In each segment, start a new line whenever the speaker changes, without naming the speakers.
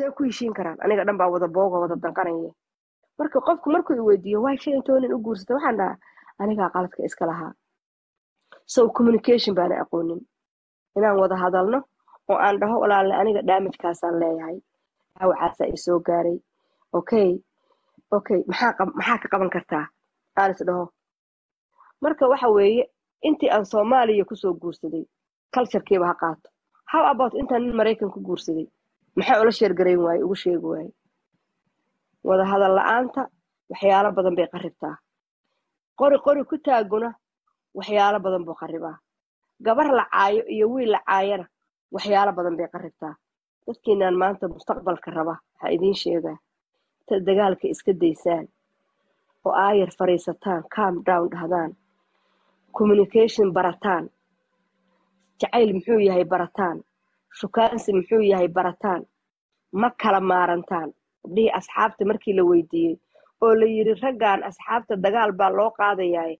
see ku heshiin karaan aniga dhan baa wada booga wada danqanaya marka qofku markuu i weydiiyo waa shan iyo toban nin u guursata waxaan dhahaa anigaa qaladka iska lahaa so communication baana aqoonin inaan wada hadalno oo aan dhaho walaale aniga daamajkaasaan leeyahay dhaawacaasaa i soo gaaray okay okay maxaa qab- maxaa ka qaban kartaa aan is dhaho marka waxa weeye intii aan soomaaliya kusoo guursaday culturekiiba ha qaato how about intaan nin maraykan ku guursaday maxaa ula sheergarayn waaye ugu sheegi waaye wada hadal la-aanta waxyaalo badan bay qaribtaa qori qori ku taaguna waxyaalo badan buu qaribaa gabar la caayo iyo wiil la caayana waxyaalo badan bay qaribtaa dadkiinaan maanta mustaqbalka raba waxaa idiin sheegaa intaad dagaalka iska daysaan oo aayar fariisataan calm down dhahdaan communication barataan jacayl muxuu yahay barataan shukaansi muxuu yahay barataan ma kala maarantaan gabdhihii asxaabta markii la weydiiyey oo la yiri raggan asxaabta dagaal baa loo qaadayaa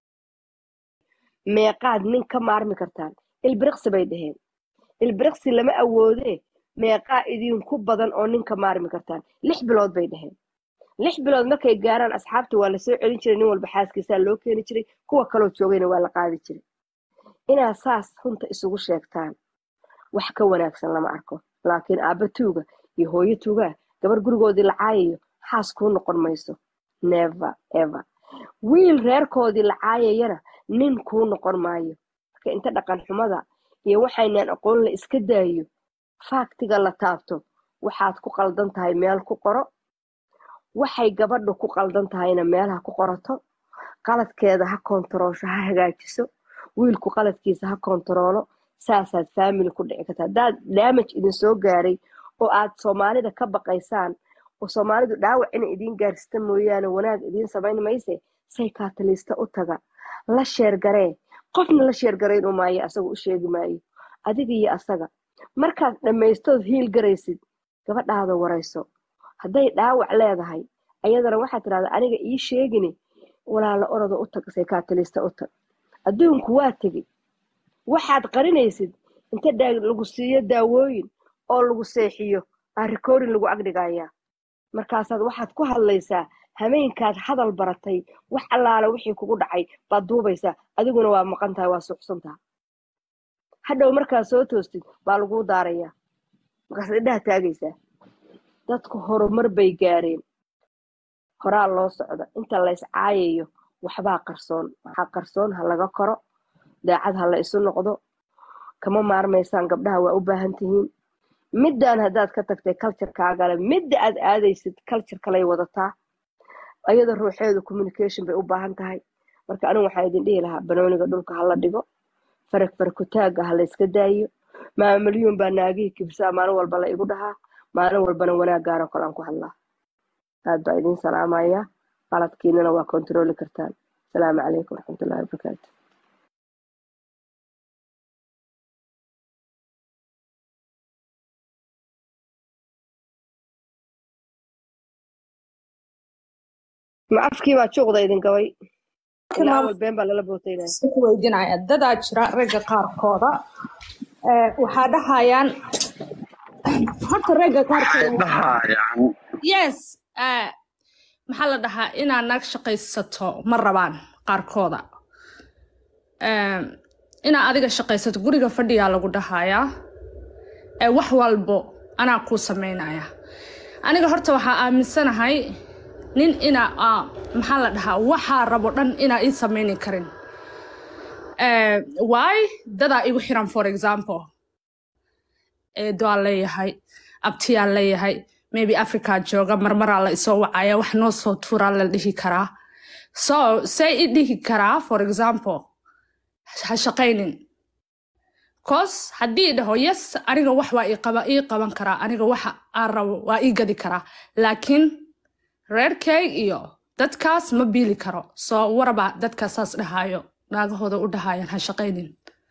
meeqaad nin ka maarmi kartaan ilbiriqsi bay dhaheen ilbiriqsi lama awoodee meeqaa idinku badan oo nin ka maarmi kartaan lix bilood bay dhaheen lix bilood markay gaaraan asxaabta waa lasoo celin jiray nin walba xaaskiisaa loo keeni jiray kuwa kaloo joogayna waa la qaadi jiray inaad saas runta isugu sheegtaan wax ka wanaagsan lama arko laakiin aabba tuuga iyo hooyo tuugaa gabar gurigoodii la caayayo xaas kuu noqon mayso never ever wiil reerkoodii la caayayana nin kuu noqon maayo marka inta dhaqan xumada iyo waxaynaan aqoon la iska daayo faaktiga la taabto waxaad ku qaldan tahay meel ku qoro waxay gabadhu ku qaldan tahayna meelaha ku qorato qaladkeeda ha kontaroosho ha hagaajiso wiilku qaladkiisa ha kontaroolo saasaad family ku dhici karta haddaad damage idin soo gaaray oo aad soomaalida ka baqaysaan oo soomaalidu dhaawac inay idiin gaarsata mooyaane wanaag idiin samayn mayse say kaataliista u taga la sheergaree qofna la sheergarayn u maayo asaga u sheegi maayo adiga iyo asaga markaad dhammaystood hiil garaysid gabadhaada warayso hadday dhaawac leedahay ayadana waxaad tidhahda aniga ii sheegini walaala oroda u tag saykaataliista u tag adduunku waa tegi waxaad qarinaysid inta daa- lagu siiyo daawooyin oo lagu seexiyo aa recording lagu agdhigayaa markaasaad waxaad ku hadlaysaa hameenkaad hadal baratay wax allaala wixii kugu dhacay baad duubaysaa adiguna waa maqan tahay waa suuxsantaha hadhow markaad soo toostid baa laguu daarayaa markaasaad indhaha taagaysaa dadku horumar bay gaareen horaa loo socda inta lays caayayo waxbaa qarsoon waxaa qarsoon ha laga koro daacad ha la isu noqdo kama maarmaysaan gabdhaha waa u baahan tihiin middan haddaad ka tagtay culturekaagale midda aad aadaysid culture kalay wadataa ayada ruuxeedu communication bay u baahan tahay marka anigu waxaa idin dhihi lahaa banooniga dhulka hala dhigo farag farakutaaga ha la iska daayo maamalyuun baa naagihii kibsaa maalin walba la igu dhahaa maalin walbana wanaag gaaro kale aan ku hadlaa aad baa idin salaamaya qaladkiinana waa kontrooli kartaan asalaamu calaykum waraxmatullahi wabarakaatu ma afkii baa juuqda idin gabay ilaa awal been baa lala bootaynaya
ku weydiinaya dadaa jira ragga qaarkooda ee, waxaa dhahayaan horta ragga qaarkooda
dhahayaan
yes eh, maxaa la dhahaa inaad naag shaqaysato ma rabaan qaarkooda Eh, inaad adiga shaqaysato guriga fadhiyaa lagu dhahayaa ee wax walbo anaa kuu sameynaya aniga horta waxaa aaminsanahay nin ina ah, maxaa la dhahaa waxaa rabo dhan inaa ii sameyni karin Eh, why dadaa igu xiran for example eedoaa leeyahay abtiyaa leeyahay maybe africa jooga marmaraa la isoo wacaya wax noo soo tuuraa la dhihi karaa so say i dhihi karaa for example ha shaqaynin cos haddii i dhaho yes aniga wax waa ii qaba- ii qaban karaa aniga waxa aan rabo waa ii gadi karaa laakiin reerkay iyo dadkaas ma biili karo so waraba dadka saas dhahayo naagahooda u dhahayaan ha shaqaynin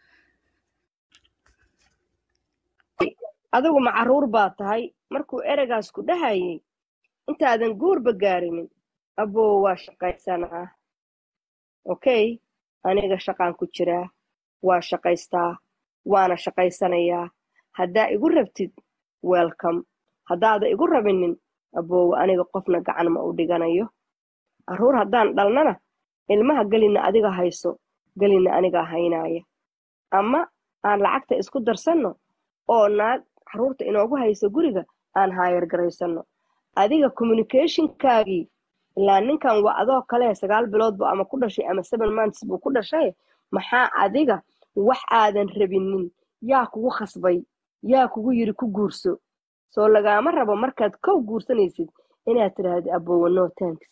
adigu ma caruur baa tahay markuu ereygaas ku dhahayay intaadan guurba gaarinin aboo waa shaqaysanaa okay aniga shaqaan ku jiraa waa shaqaystaa waana shaqaysanayaa haddaa igu rabtid welcome haddaada igu rabinin aboowe aniga qofna gacan ma u dhiganayo carruur haddaan dhalnana ilmaha gelina adiga hayso gelina aniga haynaaya ama aan lacagta isku darsanno oo naag carruurta inoogu hayso guriga aan haayar garaysano adiga communicationkaagii ilaa ninkan waa adoo kale sagaal biloodbu ama ku dhashay ama seven months buu ku dhashay maxaa adiga wax aadan rabinin yaa kugu khasbay yaa kugu yiri ku guurso soo lagaama rabo markaad kow guursanaysid inaad tiraahdo aboowe no tanks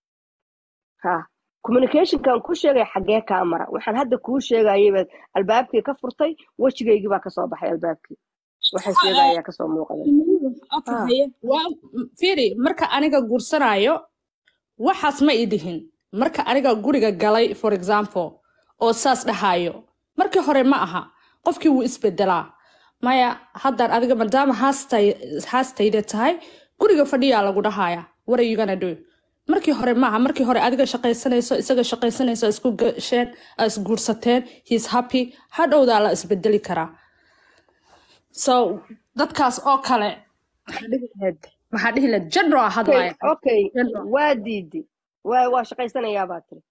ha communicationkan ku sheegay xaggee kaa mara waxaan hadda kuu sheegayay baad albaabkii ka furtay wejigaygii baa kasoo baxay albaabkii waxaan sheegayaa kasoo muuqday
Okay,
Ah.
haye. Waa- fiiri marka aniga guursanaayo waxaas ma ii dhihin marka aniga guriga galay for example oo saas dhahaayo markii hore ma aha qofkii wuu isbedelaa maya haddaan adiga maadaama haastay- haastayda tahay guriga fadhiyaa lagu dhahaya what are you gonna do markii hore maaha markii hore adiga shaqaysanayso isaga shaqaysanayso isku gasheen aa isguursateen heis happy hadhowdaa la isbedeli karaa so dadkaas oo kale maxaa dhihi lahayd maxaa dhihi lahayd general
okay
hadlaya
okay
General.
waa diidi waa waa shaqaysanayaa baa tiri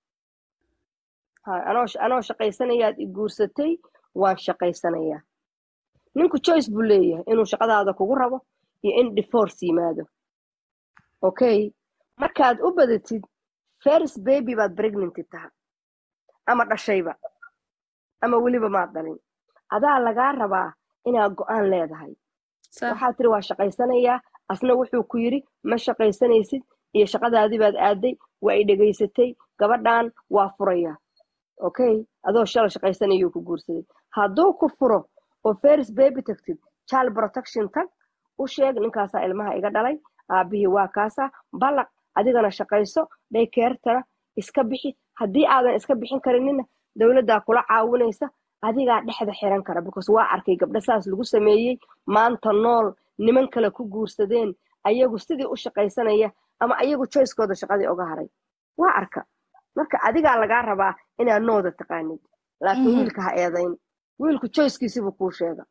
ha anoo anoo shaqaysanayaad i guursatay waan shaqaysanayaa ninku choice buu leeyahay inuu shaqadaada kugu rabo iyo in divorce yimaado okay markaad u badatid first baby baad pregnanty taha ama dhashayba ama weliba maad dhalin adaa lagaa rabaa inaad go-aan leedahay
Sa-
waxaa tiri waa shaqaysanayaa asna wuxuu ku yiri ma shaqaysanaysid iyo shaqadaadii baad aaday waa i dhegaysatay gabadhan waa furaya okay adoo shala shaqaysanayuu ku guursaday hadduu ku furo oo first baby tagtid child protection tag u sheeg ninkaasaa ilmaha iga dhalay aabihii waa kaasaa ballaq adigana shaqayso dhaykeertana iska bixi haddii aadan iska bixin karinina dowladdaa kula caawinaysa adigaa dhexda xiran kara because waa arkay gabdho saas lagu sameeyey maanta nool niman kale ku guursadeen ayagu sidii u shaqaysanaya ama ayagu choicekooda shaqadii oga haray waa arka marka adigaa lagaa rabaa inaad nooda taqaanid laakiin
Mhm.
wiilka ha eedayn wiilku choicekiisibuu kuu sheega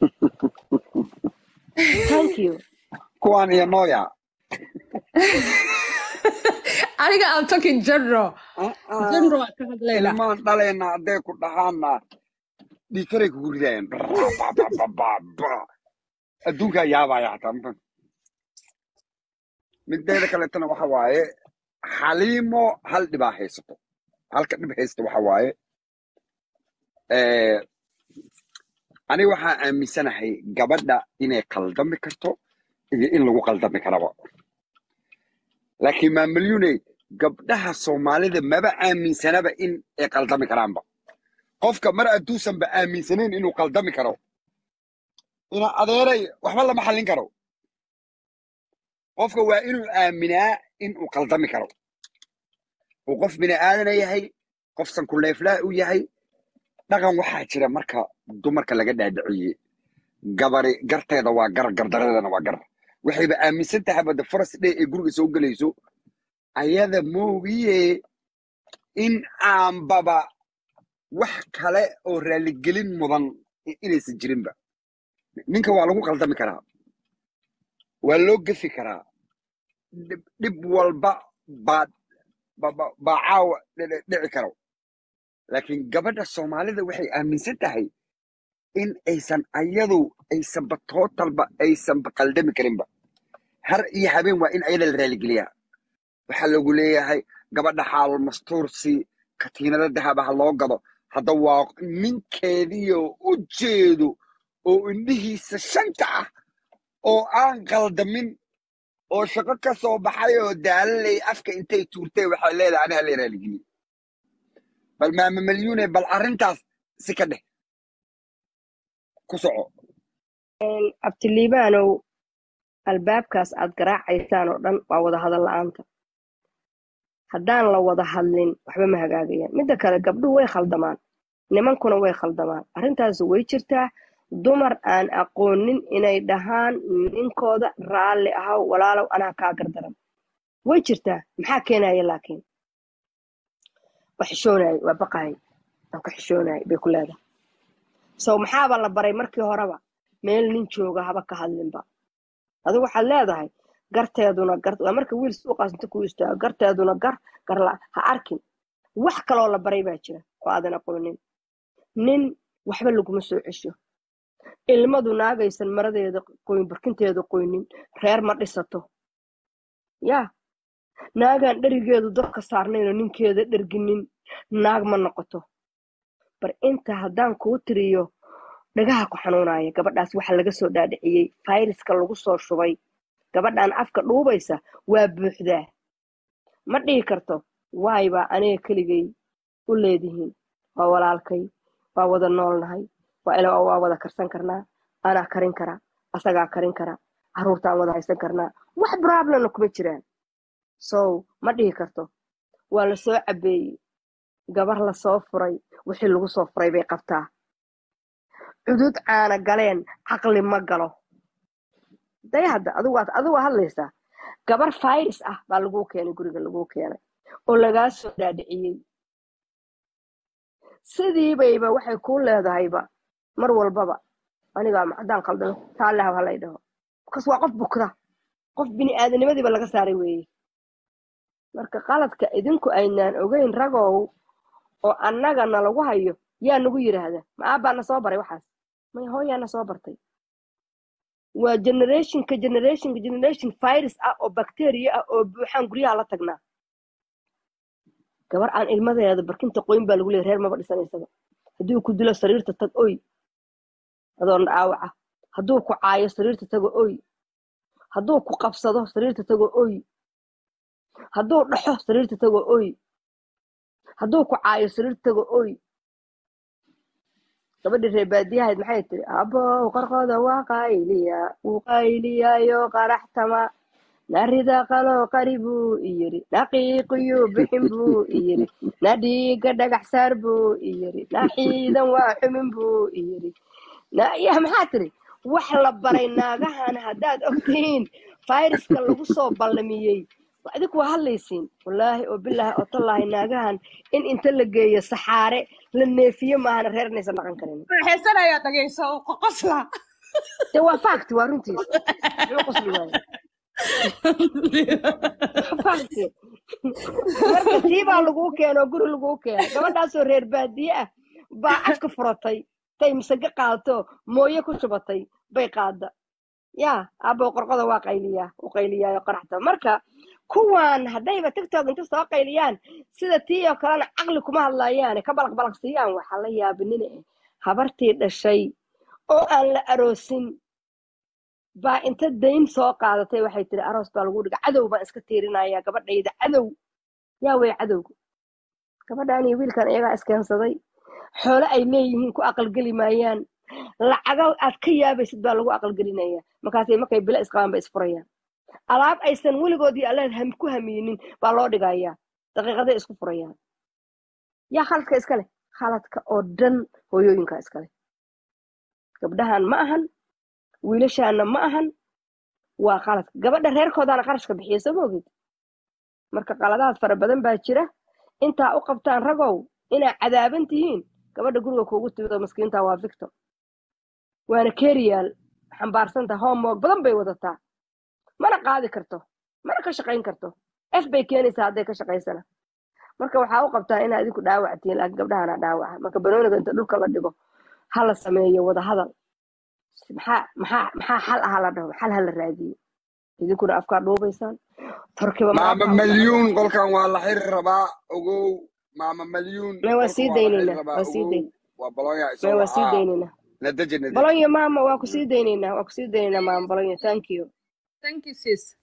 thank you
kuwaan iyo nooya
aniga I'm talking general
Ah, ah.
general aan ka hadlayna
ilmaan dhalayna hadday ku dhahaana dhiikaray kugu ridayaan adduunkaa yaabaya hataa ma mideeda kaleetana waxa waaye xaliimo hal dhibaa haysato halka dhib haysta waxa waaye eh, aniga waxaa aaminsanahay gabadha inay qaldami karto iyo in lagu qaldami karaba laakiin maamalyuney gabdhaha soomaalida maba aaminsanaba in ay qaldami karaanba qofka mar adduusanba aaminsanayn inuu qaldami karo ina adeeray waxba lama xallin karo qofka waa inuu aaminaa inuu qaldami karo uu qof bini aadana yahay qof sankuleeflaa u yahay dhaqan waxaa jira marka dumarka laga dhaadhiciyey gabari garteeda waa gar gardaradana waa gar waxayba aaminsan tahay bada faras dhe ee guriga soo gelayso ayada moogiye in aanbaba wax kale oo raaligelin mudan i- inaysan jirinba ninka waa lagu qaldami karaa waa loo gefi karaa dhib dhib walba baa ba- ba- baa caawa dhici dhici karo laakiin gabadha soomaalida waxay aaminsan tahay in aysan ayadu aysanba tootalba aysanba qaldami karinba har iyo habeen waa in ayada la raaligeliyaa waxaa lagu leeyahay gabadha xaal mastuursi katiinada dahaba ha loo gado hadda waa ninkeediyo u jeedo oo indhihiisa shanta ah oo aan qaldamin oo shaqo ka soo baxay oo daalalay afka intay tuurtay waxay leedahay aniga la raaligeliye bal maama malyuune bal arrintaas si ka dheh ku soco
abtiliibaanow albaabkaas aad garaacaysaan oo dhan waa wada hadal la-aanta haddaan la wada hadlin waxba ma hagaagayaan midda kale gabdhuhu way khaldamaan nimankuna way khaldamaan arrintaas way jirtaa dumar aan aqoonin inay dhahaan ninkooda raalli ahaw walaalow anaa kaa gardaran way jirtaa maxaa keenaya laakiin waa xishoonaya waa baqahay waan ka xishoonaya bay ku leedahay so maxaaba la baray markii horeba meel nin jooga haba ka hadlinba adigu waxaad leedahay garteeduna gar waa marka wiil suuqaas inta ku istaago garteeduna gar garla ha arkin wax kaloo la baray baa jira oo aadan aqoonin nin waxba laguma soo cesho ilmadu naagaysan maradeeda qoyn barkinteeda qoynin reer ma dhisato yaa naagaan dherigeedu dabka saarnaynoo ninkeeda dherginin naag ma noqoto bar inta haddaan kuu tiriyo dhagaha ku xanuunaya gabadhaas waxa laga soo dhaadhiciyey fayraska lagu soo shubay gabadhan afka dhuubaysa waa buuxdaa ma dhihi karto waay baa aniga keligay u leedihiin waa walaalkay waa wada noolnahay waa ila waa wada karsan karnaa anaa karin kara asagaa karin kara caruurtaan wada haysan karnaa wax problemna kuma jiraan so ma dhihi karto waa la soo cabeeyey gabar lasoo furay wixii lagu soo furay bay qabtaa cudud caana galeen caqli ma galo day hadda adigu waad adigu waa hadlaysaa gabar fayris ah baa laguu keenay guriga laguu keenay oo lagaa soo dhaadhiciyey sidiibayba waxay kuu leedahayba mar walbaba anigaa macdaan qaldano taallehaw halay dhaho markaas waa qof bukda qof bini aadanimadiiba laga saaray weeye marka qaladka idinku aynaan ogeyn ragow oo annagana lagu hayo yaa nagu yidhaahda ma aabbaana soo baray waxaas may hooyaana soo bartay waa generationka generationka generation virus ah oo bacteria ah oo buuxaan guryaha la tagnaa gabar aan ilmadeeda barkinta qoyn baa lagu leeyay reer maba dhisanaysaba hadduu ku dilo sariirta tag oy adoon dhaawaca hadduu ku caayo sariirta tago oy hadduu ku qabsado sariirta tago oy hadduu dhaxo sariirta tago oy hadduu ku caayo sariirta tago oy gabadhii reer baadiyahayd maxay tiri abow qarqooda waa qayliya wuu qayliyaayo qaraxtama narida qaloo qari buu iyiri naqiiqiyu bixin buu iyiri na dhiiga dhagax saar buu iyiri na xiidan waa xumin buu iyiri ya maxaa tiri wax la baray naagahan haddaad ogtihiin fayraska lagu soo ballamiyey adinku waa hadlaysiin wallaahi oo bilaahi oo tallaahi naagahan in inta la geeyo saxaare la neefiyo maahana reer inaysan dhaqan karin
waxaysanaya dhagayso oo qoqosla
de waa fact waa runtiis muxuu qosli waaye fact marka tii baa laguu keeno oo guri laguu keeno gabadhaasoo reer baadiye ah baa afka furatay tay misage qaadato mooye ku shubatay bay qaada yaa abo qorqoda waa qayliyaa u qayliyaayo qaraxta marka kuwan haddayba tiktok inta soo qayliyaan sida tii oo kalena caqli kuma hadlayaane ka balaq balaq siiyaan waxaa la yaabinina eh habartii dhashay oo aan la aroosin baa inta dayn soo qaadatay waxay tiri aroos baa lagu dhiga cadow baan iska tiirinaya gabadhayda cadow yaa wey cadowga gabadhan iyo wiilkan iyagaa iskeensaday xoolo ay leeyihiin ku aqalgeli maayaan lacago aad ka yaabaysid baa lagu aqalgelinaya markaasay markay bilo isqabaan ba isfurayaan alaab aysan weligoodii alleed ham ku hamiinin baa loo dhigayaa daqiiqaday isku furayaan yaa khaladka iska leh khaladka oo dhan hooyooyinka iska leh gabdhahan ma ahan wiilashaana ma ahan waa khaladka gabadha reerkoodaana qarashka bixiya soo moogid marka qaladaad fara badan baa jira intaa u qabtaan ragow inaa cadaaban tihiin gabadha guriga kuugu timid oo maskiinta waa victor waana keriyaal xambaarsanta homework badan bay wadataa mana qaadi karto mana ka shaqayn karto f bay keenaysaa hadday ka shaqaysana marka waxaa u qabtaa inaa idinku dhaawac tihiin laakiin gabdhahana dhaawaca marka banooniga inta dhulka la dhigo ha la sameeyo wada hadal maxaa maxaa maxaa xal aha la dhaho xal ha la raadiyo idinkuna afkaa dhuubaysaan torkiba
maama
maanta
malyuun qolkan waa la xiri rabaa ogow maama malyuun
may waa
qolkan
sii
waa la xiri
daynaynaa
rabaa
waa sii
ogow
dayn
waa balonya
may
isoo
waa sii
wacaa
daynaynaa
nadaji nadaji
bolonyo maama waa ku sii daynaynaa waa ku sii daynaynaa maama bolonyo thank you
thank you sis